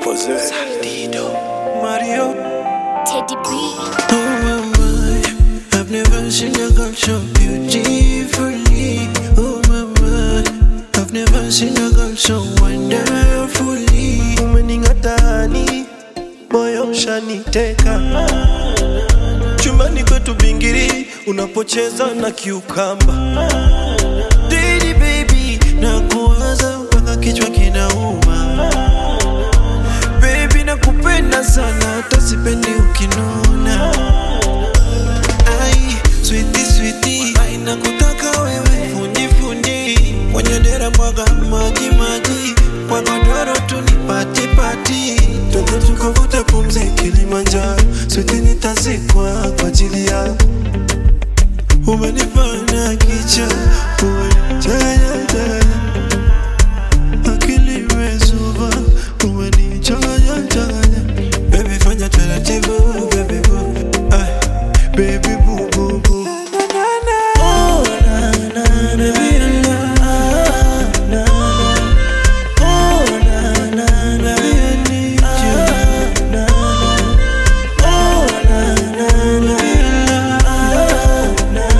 Possess. Mario. Teddy B. Oh my, my, I've never seen a girl so beautifully. Oh my, my, I've never seen a girl so wonderfully. Umening'atani, moyo ushaniteka. Chumbani kwetu bingiri, unapocheza na kiukamba. Didi baby, nakuwaza mpaka kichwa kinauma. Baby nakupenda sana hata sipendi ukinuna Ai, sweetie sweetie Ai, nakutaka wewe fundi fundi Kwenye dera mwaga maji maji Kwa godoro tu ni pati pati Twende tukavute pumzi Kilimanjaro Sweetie nitazikwa kwa ajili yako Umenifanya kicha Umenichanganya changanya akili imezuba, umenichanganya changanya. Baby fanya taratibu, baby boo, ay, baby boo boo boo. Oh, na, na, na, baby, na, na, na. Oh, na, na, na, baby, I need you. Na, na. Oh, na, na, na, baby, na, na.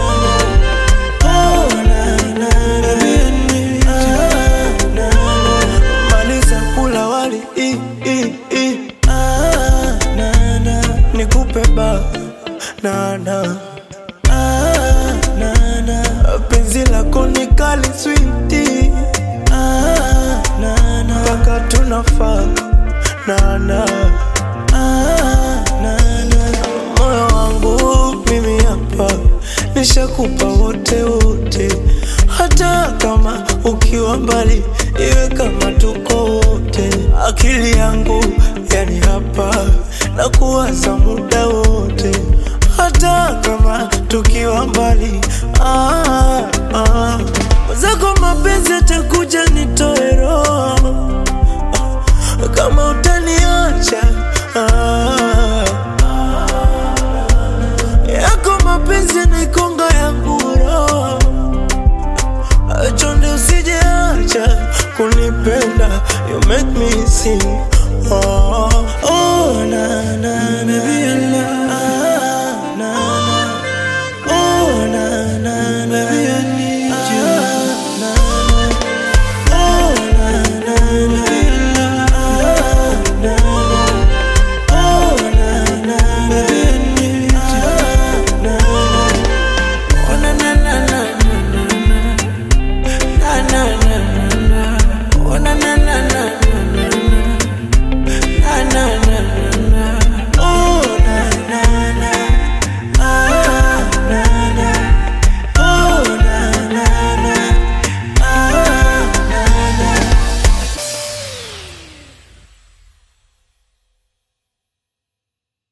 Oh, na, na, na, baby, I need you. Na, na. Maliza kula wali i, i, i. Ah, na, na. Nikupe ba na, na. Ah, na, na. Penzi lako ni kali switi ah, na, na. Mpaka tunafaa na, na. Ah, na, na. Moyo wangu mimi hapa nishakupa wote wote, hata kama ukiwa mbali, iwe kama tuko wote. Akili yangu yani hapa na kuwaza muda wote, hata kama tukiwa mbali. Ah, ah. Zako mapenzi atakuja nitoe roho kama utaniacha ah. yako mapenzi nikonga yangu roho chonde usijeacha kunipenda you make me sing oh, oh, na, na,